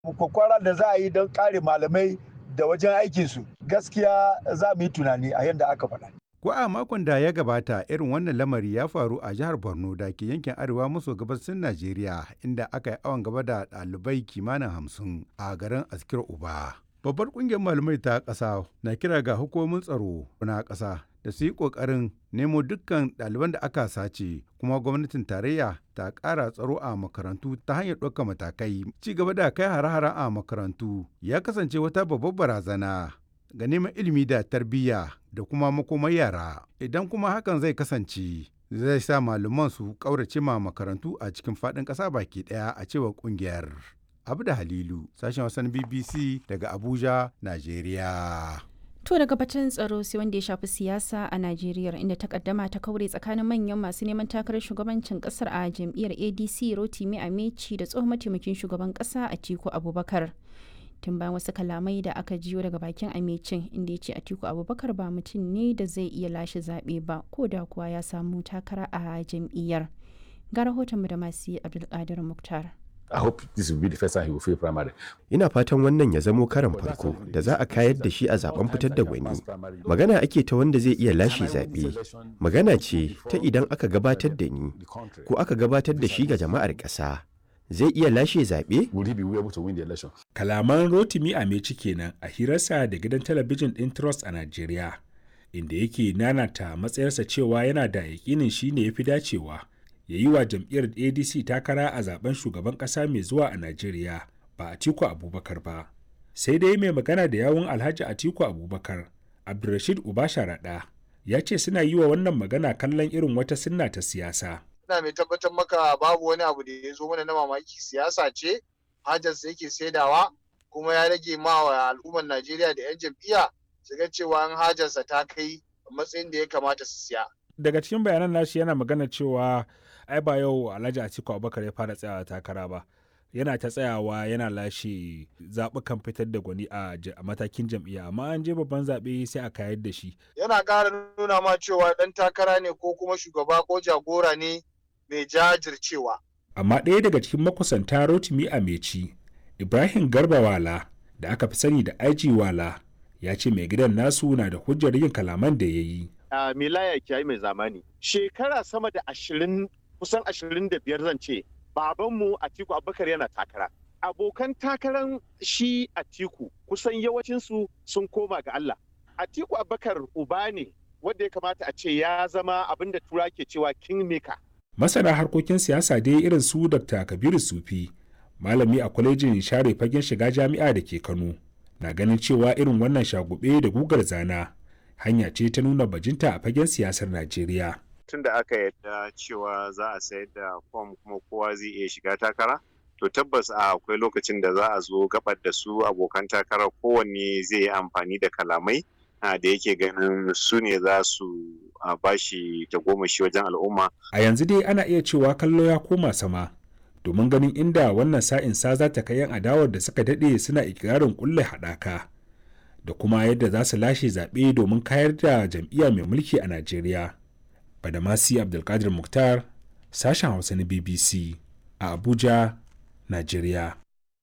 kwakwara da za a yi don kare malamai da wajen aikinsu gaskiya za mu yi tunani a yadda aka faɗa. Ko a makon da ya gabata irin wannan lamari ya faru a jihar Borno da ke yankin arewa maso gabasin Najeriya inda aka yi awon gaba da ɗalibai kimanin hamsin a garin Askir Uba. Babbar ƙungiyar malamai ta ƙasa na kira ga hukumomin tsaro na ƙasa da su yi ƙoƙarin nemo dukkan ɗaliban da aka sace kuma gwamnatin tarayya ta ƙara tsaro a makarantu ta hanyar ɗaukar matakai. Ci gaba da kai hare-hare a makarantu ya kasance wata babbar barazana ga neman ilimi da tarbiyya da kuma makomar yara idan kuma hakan zai kasance zai sa malaman su ƙaurace ma makarantu a cikin faɗin ƙasa baki ɗaya a cewar ƙungiyar. Abu da Halilu, sashen wasan BBC daga Abuja, Najeriya. To daga batun tsaro sai wanda ya shafi siyasa a Najeriya inda takaddama ta kaure tsakanin manyan masu neman takarar shugabancin kasar a jam'iyyar ADC Rotimi Ameci da tsohon mataimakin shugaban kasa Atiku Abubakar. Tun bayan wasu kalamai da aka jiyo daga bakin Amecin inda ya ce Atiku Abubakar ba mutum ne da zai iya lashe zaɓe ba ko da kuwa ya samu takara a jam'iyyar. Ga rahoton da masu Abdulkadir Muktar. I hope this will be the first time he will fail primary. Ina fatan wannan ya zamo karan farko da za a kayar da shi a zaben fitar da gwani. Magana ake ta wanda zai iya lashe zaɓe. Magana ce ta idan aka gabatar da ni ko aka gabatar da shi ga jama'ar ƙasa. Zai iya lashe zaɓe? Will he be able to win the election? Kalaman Rotimi Ameci kenan a hirarsa da gidan talabijin ɗin Trust a Najeriya, inda yake nanata matsayarsa cewa yana da yaƙinin shi ne ya fi dacewa. ya yi wa jam'iyyar adc takara a zaben shugaban kasa mai zuwa a najeriya ba atiku abubakar ba sai dai mai magana da yawun alhaji atiku abubakar abdulrashid ubasharaɗa ya ce suna yi wa wannan magana kallon irin wata sunna ta siyasa ina mai tabbatar maka babu wani abu da ya zo mana na mamaki siyasa ce hajarsa yake saidawa kuma ya rage ma wa al'ummar najeriya da 'yan jam'iyya su ga cewa an hajarsa ta kai matsayin da ya kamata su siya daga cikin bayanan nashi yana magana cewa ai ba yau alhaji atiku abubakar ya fara tsayawa takara ba yana ta tsayawa yana lashe zaɓukan fitar da gwani a matakin jam'iyya amma an je babban zaɓe sai a kayar da shi yana ƙara nuna ma cewa ɗan takara ne ko kuma shugaba ko jagora ne mai jajircewa amma ɗaya daga cikin makusanta rotimi a meci ibrahim garba wala da aka fi sani da aiji wala ya ce mai gidan nasu na da hujjar yin kalaman da ya yi uh, milaya kiyayi mai zamani shekara sama da ashirin kusan ashirin da biyar zan ce babanmu atiku abubakar yana takara abokan takaran shi atiku kusan yawancinsu sun koma ga allah atiku abubakar uba ne wanda ya kamata a ce ya zama abin da tura ke cewa kingmaker masana harkokin siyasa dai irin su dr kabiru sufi malami a kwalejin share fagen shiga jami'a da ke kano na ganin cewa irin wannan shagube da gugar zana hanya ce ta nuna bajinta a fagen siyasar Najeriya. Tun da aka yadda cewa za a sayar da fom kuma kowa zai iya shiga takara, to tabbas a akwai lokacin da za a zo gabar da su abokan takara kowanne zai yi amfani da kalamai da yake ganin su ne za su bashi tagomashi wajen al'umma. A yanzu dai ana iya cewa kallo ya koma sama. Domin ganin inda wannan sa'in sa za ta kai 'yan adawar da suka daɗe suna ikirarin kulle haɗaka. da kuma yadda za su lashe zaɓe domin kayar da jam'iyya mai mulki a Najeriya. Badamasi Abdulkadir Mukhtar, sashen Hausa na BBC a Abuja, Najeriya.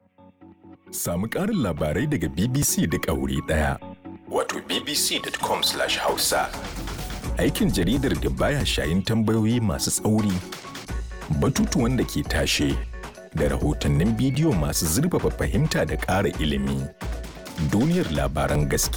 Samu ƙarin labarai daga BBC duk a wuri ɗaya. Wato bbc.com/hausa. Aikin jaridar da baya shayin tambayoyi masu tsauri, batutuwan da ke tashe, da rahotannin bidiyo masu zurfafa fahimta da ƙara ilimi. duniyar labaran gaskiya